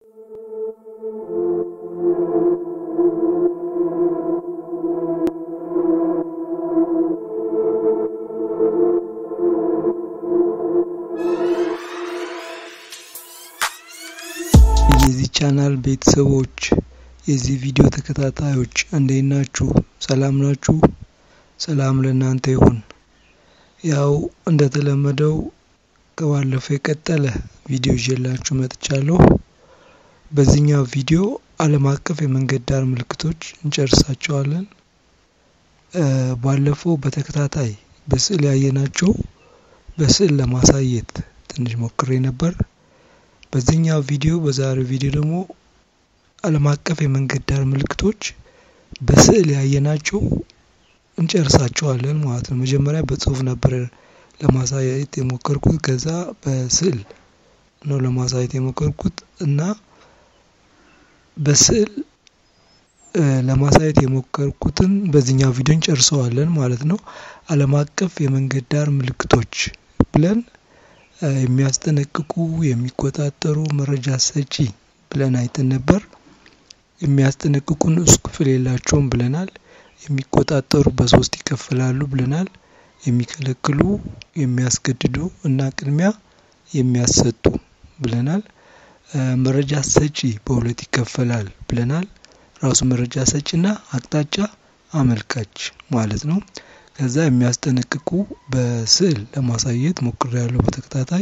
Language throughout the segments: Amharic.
የዚህ ቻናል ቤተሰቦች የዚህ ቪዲዮ ተከታታዮች እንዴት ናችሁ? ሰላም ናችሁ? ሰላም ለእናንተ ይሁን። ያው እንደተለመደው ከባለፈው የቀጠለ ቪዲዮ ይዤላችሁ መጥቻለሁ። በዚህኛው ቪዲዮ ዓለም አቀፍ የመንገድ ዳር ምልክቶች እንጨርሳቸዋለን። ባለፈው በተከታታይ በስዕል ያየናቸው በስዕል ለማሳየት ትንሽ ሞክሬ ነበር። በዚህኛው ቪዲዮ በዛሬው ቪዲዮ ደግሞ ዓለም አቀፍ የመንገድ ዳር ምልክቶች በስዕል ያየናቸው እንጨርሳቸዋለን ማለት ነው። መጀመሪያ በጽሁፍ ነበር ለማሳየት የሞከርኩት፣ ከዛ በስዕል ነው ለማሳየት የሞከርኩት እና በስዕል ለማሳየት የሞከርኩትን በዚህኛው ቪዲዮ እንጨርሰዋለን ማለት ነው። ዓለም አቀፍ የመንገድ ዳር ምልክቶች ብለን የሚያስጠነቅቁ የሚቆጣጠሩ መረጃ ሰጪ ብለን አይተን ነበር። የሚያስጠነቅቁ ንዑስ ክፍል የላቸውም ብለናል። የሚቆጣጠሩ በሶስት ይከፈላሉ ብለናል። የሚከለክሉ፣ የሚያስገድዱ እና ቅድሚያ የሚያሰጡ ብለናል። መረጃ ሰጪ በሁለት ይከፈላል ብለናል። ራሱ መረጃ ሰጪና አቅጣጫ አመልካች ማለት ነው። ከዛ የሚያስጠነቅቁ በስዕል ለማሳየት ሞክሬያለሁ በተከታታይ።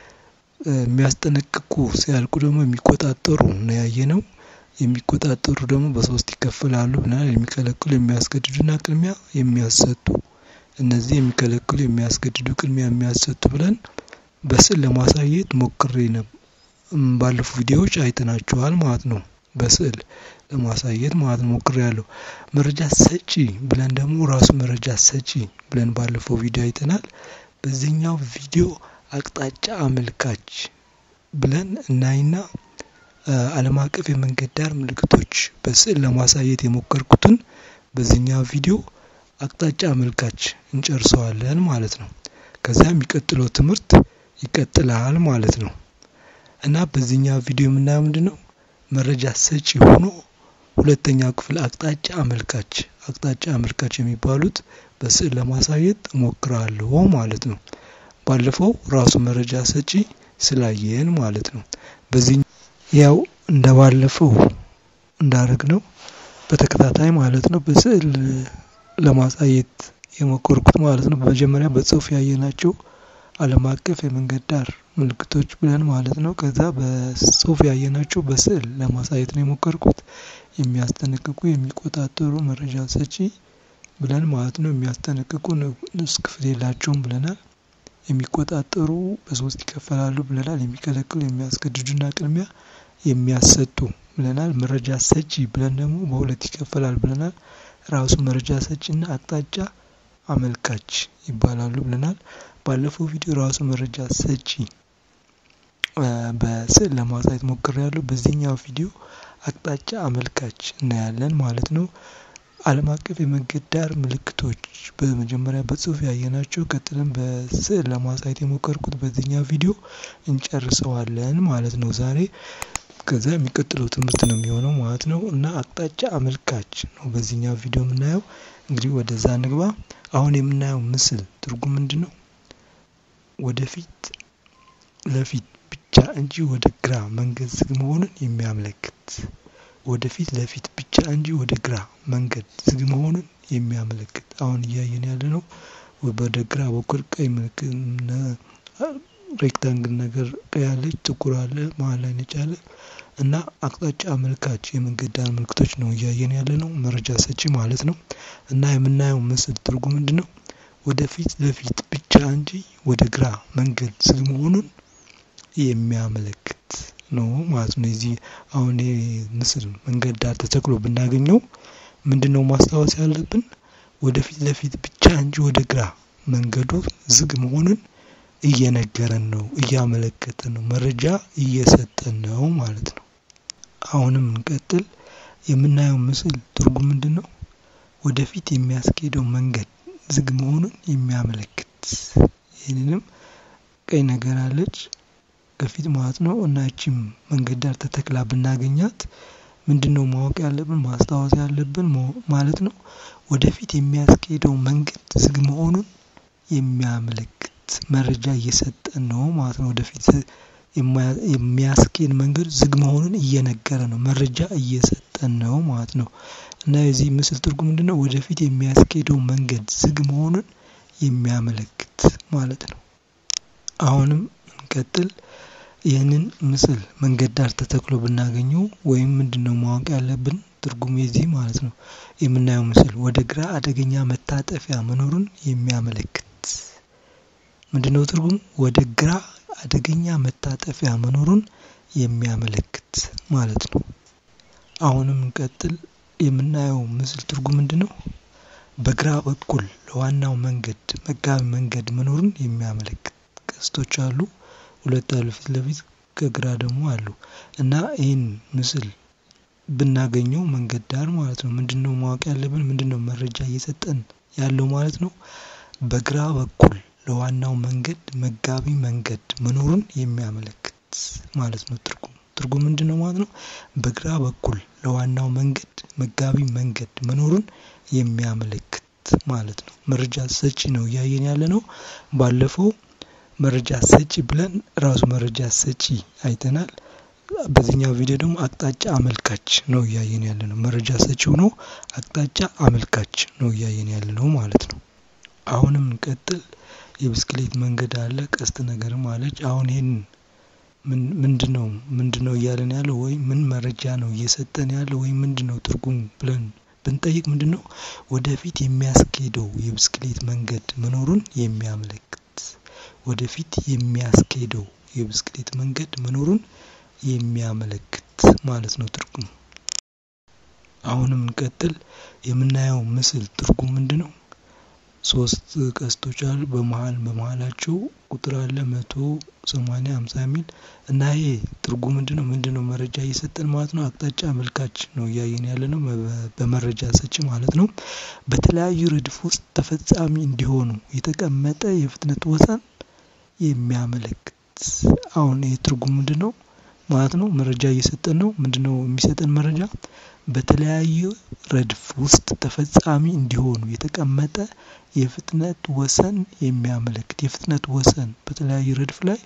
የሚያስጠነቅቁ ሲያልቁ ደግሞ የሚቆጣጠሩ ነው ያየነው። የሚቆጣጠሩ ደግሞ በሶስት ይከፈላሉ ብለናል። የሚከለክሉ፣ የሚያስገድዱና ቅድሚያ የሚያሰጡ። እነዚህ የሚከለክሉ፣ የሚያስገድዱ፣ ቅድሚያ የሚያሰጡ ብለን በስዕል ለማሳየት ሞክሬ ነበር። ባለፉ ቪዲዮዎች አይተናቸዋል ማለት ነው። በስዕል ለማሳየት ማለት ነው ሞክሬያለሁ። መረጃ ሰጪ ብለን ደግሞ ራሱ መረጃ ሰጪ ብለን ባለፈው ቪዲዮ አይተናል። በዚህኛው ቪዲዮ አቅጣጫ አመልካች ብለን እናይና ዓለም አቀፍ የመንገድ ዳር ምልክቶች በስዕል ለማሳየት የሞከርኩትን በዚህኛው ቪዲዮ አቅጣጫ አመልካች እንጨርሰዋለን ማለት ነው። ከዛ የሚቀጥለው ትምህርት ይቀጥላል ማለት ነው እና በዚህኛው ቪዲዮ የምናየው ምንድን ነው? መረጃ ሰጪ ሆኖ ሁለተኛው ክፍል አቅጣጫ አመልካች አቅጣጫ አመልካች የሚባሉት በስዕል ለማሳየት እሞክራለሁ ማለት ነው። ባለፈው ራሱ መረጃ ሰጪ ስላየን ማለት ነው። በዚህ ያው እንደ ባለፈው እንዳደረግ ነው በተከታታይ ማለት ነው በስዕል ለማሳየት የሞከርኩት ማለት ነው። በመጀመሪያ በጽሁፍ ያየናቸው ዓለም አቀፍ የመንገድ ዳር ምልክቶች ብለን ማለት ነው። ከዛ በጽሁፍ ያየናቸው በስዕል ለማሳየት ነው የሞከርኩት። የሚያስጠነቅቁ፣ የሚቆጣጠሩ፣ መረጃ ሰጪ ብለን ማለት ነው። የሚያስጠነቅቁ ንዑስ ክፍል የላቸውም ብለናል። የሚቆጣጠሩ በሶስት ይከፈላሉ ብለናል። የሚከለክሉ፣ የሚያስገድዱና ቅድሚያ የሚያሰጡ ብለናል። መረጃ ሰጪ ብለን ደግሞ በሁለት ይከፈላል ብለናል። ራሱ መረጃ ሰጪና አቅጣጫ አመልካች ይባላሉ ብለናል። ባለፈው ቪዲዮ ራሱ መረጃ ሰጪ በስዕል ለማሳየት ሞክሬያለሁ። በዚህኛው ቪዲዮ አቅጣጫ አመልካች እናያለን ማለት ነው። ዓለም አቀፍ የመንገድ ዳር ምልክቶች በመጀመሪያ በጽሁፍ ያየናቸው ቀጥለን በስዕል ለማሳየት የሞከርኩት በዚህኛው ቪዲዮ እንጨርሰዋለን ማለት ነው ዛሬ። ከዛ የሚቀጥለው ትምህርት ነው የሚሆነው ማለት ነው እና አቅጣጫ አመልካች ነው በዚህኛው ቪዲዮ የምናየው። እንግዲህ ወደዛ ንግባ። አሁን የምናየው ምስል ትርጉም ምንድን ነው? ወደፊት ለፊት ብቻ እንጂ ወደ ግራ መንገድ ዝግ መሆኑን የሚያመለክት ወደፊት ለፊት ብቻ እንጂ ወደ ግራ መንገድ ዝግ መሆኑን የሚያመለክት አሁን እያየን ያለ ነው። ወደ ግራ በኩል ቀይ ምልክት ሬክታንግል ነገር ቀይ አለች፣ ጥቁር አለ፣ መሀል ላይ ነጭ አለ እና አቅጣጫ አመልካች የመንገድ ዳር ምልክቶች ነው እያየን ያለ ነው። መረጃ ሰጪ ማለት ነው እና የምናየው ምስል ትርጉም ምንድን ነው? ወደፊት ለፊት ብቻ እንጂ ወደ ግራ መንገድ ዝግ መሆኑን የሚያመለክት ነው ማለት ነው። የዚህ አሁን ምስል መንገድ ዳር ተተክሎ ብናገኘው ምንድን ነው ማስታወስ ያለብን? ወደፊት ለፊት ብቻ እንጂ ወደ ግራ መንገዱ ዝግ መሆኑን እየነገረን ነው፣ እያመለከተን ነው፣ መረጃ እየሰጠን ነው ማለት ነው። አሁንም እንቀጥል። የምናየው ምስል ትርጉም ምንድን ነው? ወደፊት የሚያስኬደው መንገድ ዝግ መሆኑን የሚያመለክት ይህንንም ቀይ ነገር አለች ከፊት ማለት ነው እና እቺም መንገድ ዳር ተተክላ ብናገኛት ምንድን ነው ማወቅ ያለብን ማስታወስ ያለብን ማለት ነው ወደፊት የሚያስኬደው መንገድ ዝግ መሆኑን የሚያመለክት መረጃ እየሰጠን ነው ማለት ነው። ወደፊት የሚያስኬድ መንገድ ዝግ መሆኑን እየነገረ ነው መረጃ እየሰጠን ነው ማለት ነው። እና የዚህ ምስል ትርጉም ምንድነው? ወደፊት የሚያስኬደው መንገድ ዝግ መሆኑን የሚያመለክት ማለት ነው። አሁንም እንቀጥል። ይህንን ምስል መንገድ ዳር ተተክሎ ብናገኘው ወይም ምንድነው ማወቅ ያለብን ትርጉም የዚህ ማለት ነው የምናየው ምስል ወደ ግራ አደገኛ መታጠፊያ መኖሩን የሚያመለክት ምንድነው ትርጉሙ? ወደ ግራ አደገኛ መታጠፊያ መኖሩን የሚያመለክት ማለት ነው። አሁንም እንቀጥል። የምናየው ምስል ትርጉም ምንድነው? በግራ በኩል ለዋናው መንገድ መጋቢ መንገድ መኖሩን የሚያመለክት ቀስቶች አሉ። ሁለት አሉ ፊት ለፊት ከግራ ደግሞ አሉ እና ይህን ምስል ብናገኘው መንገድ ዳር ማለት ነው ምንድነው ማወቅ ያለብን ምንድነው መረጃ እየሰጠን ያለው ማለት ነው። በግራ በኩል ለዋናው መንገድ መጋቢ መንገድ መኖሩን የሚያመለክት ማለት ነው። ትርጉም ትርጉም ምንድነው ማለት ነው? በግራ በኩል ለዋናው መንገድ መጋቢ መንገድ መኖሩን የሚያመለክት ማለት ነው። መረጃ ሰጪ ነው እያየን ያለ ነው። ባለፈው መረጃ ሰጪ ብለን ራሱ መረጃ ሰጪ አይተናል። በዚህኛው ቪዲዮ ደግሞ አቅጣጫ አመልካች ነው እያየን ያለ ነው። መረጃ ሰጪው ነው፣ አቅጣጫ አመልካች ነው እያየን ያለ ነው ማለት ነው። አሁንም እንቀጥል። የብስክሌት መንገድ አለ፣ ቀስት ነገርም አለች። አሁን ይህን ምንድነው ምንድነው እያለን ያለው ወይም ምን መረጃ ነው እየሰጠን ያለው ወይም ምንድነው ትርጉም ብለን ብንጠይቅ ምንድነው ወደፊት የሚያስኬደው የብስክሌት መንገድ መኖሩን የሚያመለክት ወደፊት የሚያስኬደው የብስክሌት መንገድ መኖሩን የሚያመለክት ማለት ነው ትርጉሙ። አሁንም እንቀጥል። የምናየው ምስል ትርጉም ምንድነው? ሶስት ቀስቶች አሉ። በመሀል በመሀላቸው ቁጥር አለ መቶ ሰማኒያ ሃምሳ የሚል እና ይሄ ትርጉም ምንድነው ምንድነው መረጃ እየሰጠን ማለት ነው። አቅጣጫ አመልካች ነው እያየን ያለ ነው በመረጃ ሰጪ ማለት ነው። በተለያዩ ረድፍ ውስጥ ተፈጻሚ እንዲሆኑ የተቀመጠ የፍጥነት ወሰን የሚያመለክት አሁን ይህ ትርጉም ምንድነው ማለት ነው። መረጃ እየሰጠን ነው። ምንድነው የሚሰጠን መረጃ በተለያዩ ረድፍ ውስጥ ተፈጻሚ እንዲሆኑ የተቀመጠ የፍጥነት ወሰን የሚያመለክት የፍጥነት ወሰን በተለያዩ ረድፍ ላይ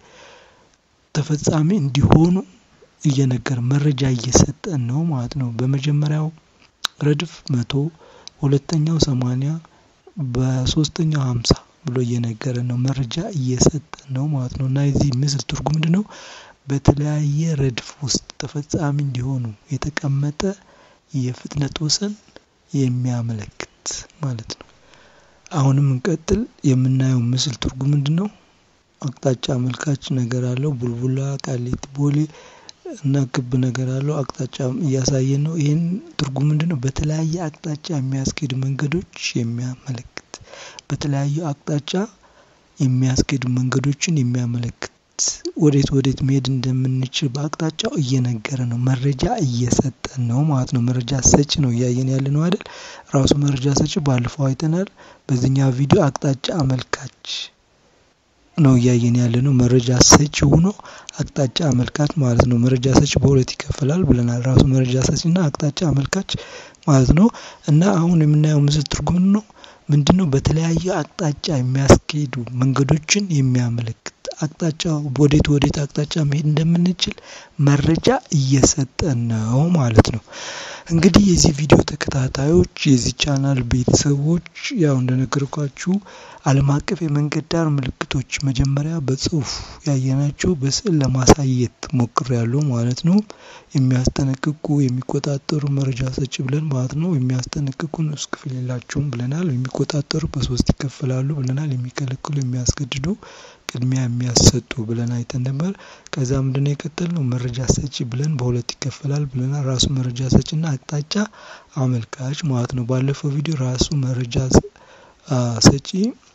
ተፈጻሚ እንዲሆኑ እየነገረ መረጃ እየሰጠን ነው ማለት ነው። በመጀመሪያው ረድፍ መቶ ሁለተኛው ሰማኒያ በሶስተኛው ሃምሳ ብሎ እየነገረን ነው መረጃ እየሰጠን ነው ማለት ነው። እና የዚህ ምስል ትርጉም ምንድነው? በተለያየ ረድፍ ውስጥ ተፈጻሚ እንዲሆኑ የተቀመጠ የፍጥነት ወሰን የሚያመለክት ማለት ነው። አሁንም እንቀጥል። የምናየው ምስል ትርጉም ምንድነው? አቅጣጫ አመልካች ነገር አለው። ቡልቡላ፣ ቃሊቲ፣ ቦሌ እና ክብ ነገር አለው። አቅጣጫ እያሳየን ነው። ይህን ትርጉም ምንድነው? በተለያየ አቅጣጫ የሚያስኬዱ መንገዶች የሚያመለክት በተለያዩ አቅጣጫ የሚያስኬዱ መንገዶችን የሚያመለክት ወዴት ወዴት መሄድ እንደምንችል በአቅጣጫው እየነገረ ነው። መረጃ እየሰጠን ነው ማለት ነው። መረጃ ሰጪ ነው እያየን ያለ ነው አይደል? ራሱ መረጃ ሰጪ ባለፈው አይተናል። በዚህኛው ቪዲዮ አቅጣጫ አመልካች ነው እያየን ያለ ነው። መረጃ ሰጪ ሆኖ አቅጣጫ አመልካች ማለት ነው። መረጃ ሰጪ በሁለት ይከፈላል ብለናል። ራሱ መረጃ ሰጪና አቅጣጫ አመልካች ማለት ነው። እና አሁን የምናየው ምስል ትርጉም ነው ምንድነው? በተለያየ አቅጣጫ የሚያስኬዱ መንገዶችን የሚያመለክት አቅጣጫ ወዴት ወዴት አቅጣጫ መሄድ እንደምንችል መረጃ እየሰጠን ነው ማለት ነው። እንግዲህ የዚህ ቪዲዮ ተከታታዮች የዚህ ቻናል ቤተሰቦች ያው እንደነገርኳችሁ ዓለም አቀፍ የመንገድ ዳር ምልክቶች መጀመሪያ በጽሁፍ ያየናቸው በስዕል ለማሳየት ሞክሬያለሁ ማለት ነው። የሚያስጠነቅቁ የሚቆጣጠሩ መረጃ ሰጪ ብለን ማለት ነው። የሚያስጠነቅቁ ንዑስ ክፍል የላቸውም ብለናል። የሚቆጣጠሩ በሶስት ይከፈላሉ ብለናል። የሚከለክሉ፣ የሚያስገድዱ፣ ቅድሚያ የሚያሰጡ ብለን አይተን ነበር። ከዛ ምንድነው የቀጠልነው? መረጃ ሰጪ ብለን በሁለት ይከፈላል ብለናል። ራሱ መረጃ ሰጪና አቅጣጫ አመልካች ማለት ነው። ባለፈው ቪዲዮ ራሱ መረጃ ሰጪ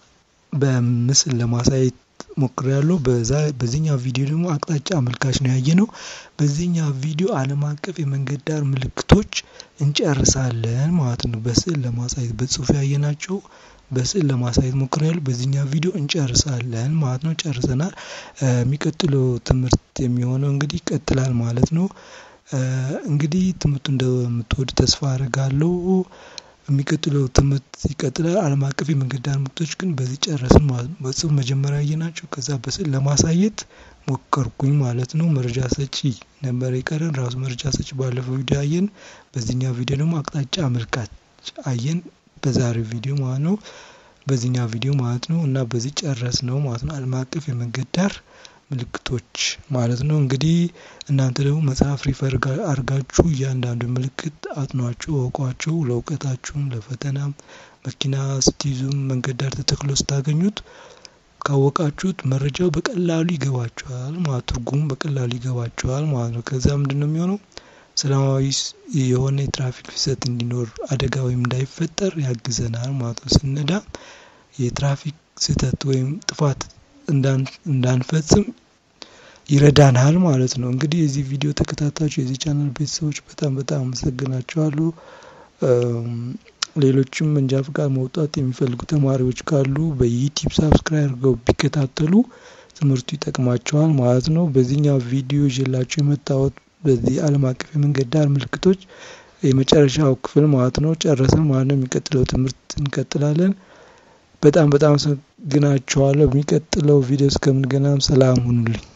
በምስል ለማሳየት ሞክሬያለሁ። በዛ በዚህኛው ቪዲዮ ደግሞ አቅጣጫ አመልካች ነው ያየነው። በዚህኛው ቪዲዮ ዓለም አቀፍ የመንገድ ዳር ምልክቶች እንጨርሳለን ማለት ነው። በስዕል ለማሳየት በጽሁፍ ያየናቸው በስዕል ለማሳየት ሞክሬያለሁ። በዚህኛው ቪዲዮ እንጨርሳለን ማለት ነው። ጨርሰናል። የሚቀጥለው ትምህርት የሚሆነው እንግዲህ ይቀጥላል ማለት ነው። እንግዲህ ትምህርቱ እንደምትወድ ተስፋ አድርጋለሁ። የሚቀጥለው ትምህርት ይቀጥላል። ዓለም አቀፍ የመንገድ ዳር ምልክቶች ግን በዚህ ጨረስን ማለት ነው። በጽሁፍ መጀመሪያ ያየናቸው ከዛ በስዕል ለማሳየት ሞከርኩኝ ማለት ነው። መረጃ ሰጪ ነበር የቀረን ራሱ መረጃ ሰጪ ባለፈው ቪዲዮ አየን። በዚህኛው ቪዲዮ ደግሞ አቅጣጫ አመልካች አየን። በዛሬው ቪዲዮ ማለት ነው። በዚህኛው ቪዲዮ ማለት ነው እና በዚህ ጨረስ ነው ማለት ነው። ዓለም አቀፍ የመንገድ ዳር ምልክቶች ማለት ነው። እንግዲህ እናንተ ደግሞ መጽሐፍ ሪፈር አድርጋችሁ እያንዳንዱ ምልክት አጥኗቸው፣ እወቋቸው። ለእውቀታችሁም ለፈተናም መኪና ስትይዙም መንገድ ዳር ተተክሎ ስታገኙት ካወቃችሁት መረጃው በቀላሉ ይገባችኋል ማለት ትርጉሙ በቀላሉ ይገባችኋል ማለት ነው። ከዛ ምንድን ነው የሚሆነው ሰላማዊ የሆነ የትራፊክ ፍሰት እንዲኖር አደጋ ወይም እንዳይፈጠር ያግዘናል ማለት ነው። ስነዳ የትራፊክ ስህተት ወይም ጥፋት እንዳንፈጽም ይረዳናል ማለት ነው። እንግዲህ የዚህ ቪዲዮ ተከታታዮች የዚህ ቻናል ቤተሰቦች በጣም በጣም አመሰግናቸዋለሁ። ሌሎችም መንጃ ፍቃድ መውጣት የሚፈልጉ ተማሪዎች ካሉ በዩቲዩብ ሳብስክራይብ አድርገው ቢከታተሉ ትምህርቱ ይጠቅማቸዋል ማለት ነው። በዚህኛው ቪዲዮ ይዤላችሁ የመጣሁት በዚህ ዓለም አቀፍ የመንገድ ዳር ምልክቶች የመጨረሻው ክፍል ማለት ነው። ጨረስን ማለት ነው። የሚቀጥለው ትምህርት እንቀጥላለን። በጣም በጣም አመሰግናችኋለሁ። በሚቀጥለው ቪዲዮ እስከምንገናኝ ሰላም ሁኑልኝ።